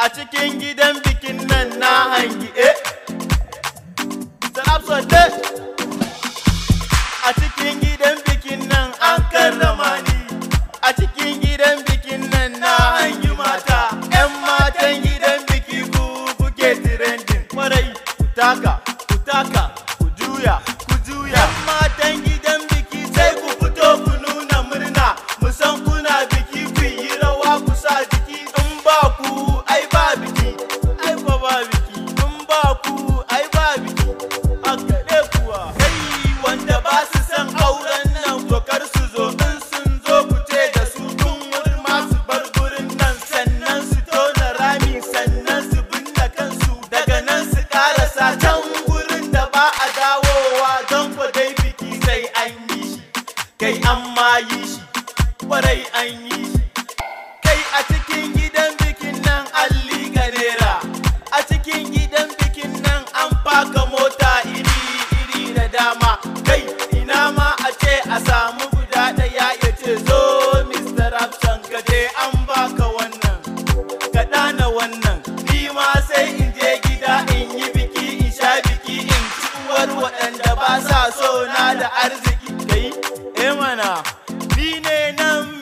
a cikin gidan bikin nan na hangi eh Sanab Sote a cikin gidan bikin nan an karrama ni a cikin gidan bikin nan na hangi mata 'yan matan gidan biki ku kuke trending kwarai ku taka ku taka ku juya ku juya 'yan matan gidan biki sai ku fito ku nuna murna musan kuna biki ku yi rawa ku sa jiki in ba ku ai ba biki ai ba ba biki in ba ku ai ba biki haka ne kuwa kai wanda ba su san auren nan to kar su zo in sun zo ku ce da su tun wurin masu bar gurin nan sannan su tona rami sannan su binne kansu daga nan su karasa can gurin da ba a dawowa don ku dai biki sai an yi shi kai an ma yi shi kwarai an yi shi kai a cikin gidan bikin nan an liga nera a cikin gidan bikin nan an faka mota iri iri da dama kai ina ma a ce a samu guda ɗaya ya ce zo mr rapson ka je an baka wannan ka ɗana wannan ni ma sai in je gida in yi biki in sha biki in ci uwar waɗanda ba sa so na da arziki kai eh mana ni ne nan